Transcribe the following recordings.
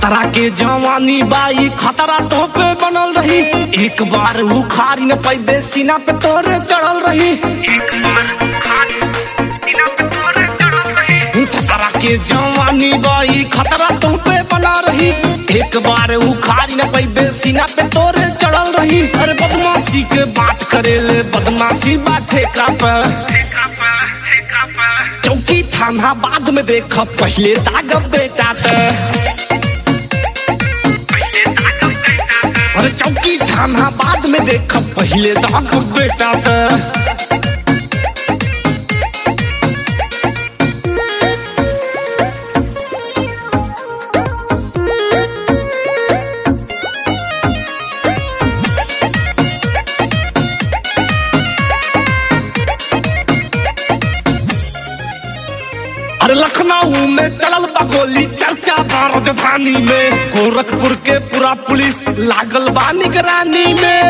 खतरा के जवानी बाई खतरा तो पे बनल रही एक बार उखाड़ी न पैबे सीना पे तोरे चढ़ल रही खतरा के जवानी बाई खतरा तो पे बना रही एक बार उखाड़ी न पैबे सीना पे तोरे चढ़ल रही अरे बदमाशी के बात करेले बदमाशी बाटे का पे चौकी थाना बाद में देख पहले दाग बेटा ते अरे चौकी थाना बाद में देख पहले दाग बेटा ते अरे लखनऊ में चलल बा गोली चर्चा बा राजधानी में गोरखपुर के पूरा पुलिस लागल बा निगरानी में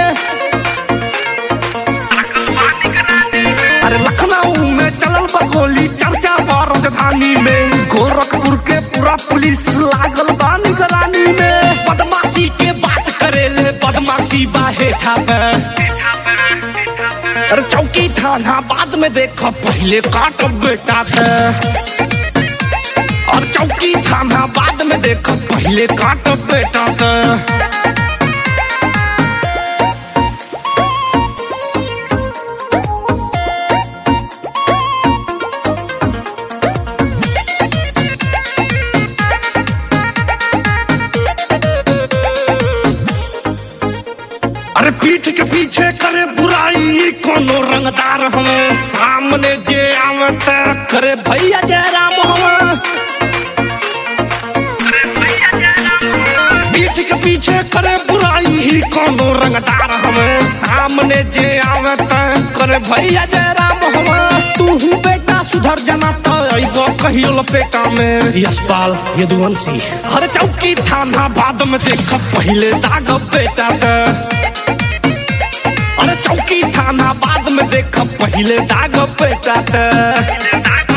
अरे लखनऊ में चलल बा गोली चर्चा बा राजधानी में गोरखपुर के पूरा पुलिस लागल बा निगरानी में बदमाशी के बात करेले बदमाशी बा हेठा पे अरे चौकी थाना बाद में देखो पहले काट बेटा के और चौकी थाना बाद में देखो पहले काट बेटा के अरे पीठ के पीछे करे बुराई कोनो रंगदार हमें सामने जे आवत करे भैया जयराम हमें पीठ के पीछे करे बुराई कोनो रंगदार हमें सामने जे आवत करे भैया जयराम हमें तू ही बेटा सुधर जाना तो अइबो कहियो लपेटा में यशपाल यदुवंशी हर चौकी थाना बाद में देख पहले दाग बेटा के अरे चौकी थाना बाद में देख पहले दाग बेटा के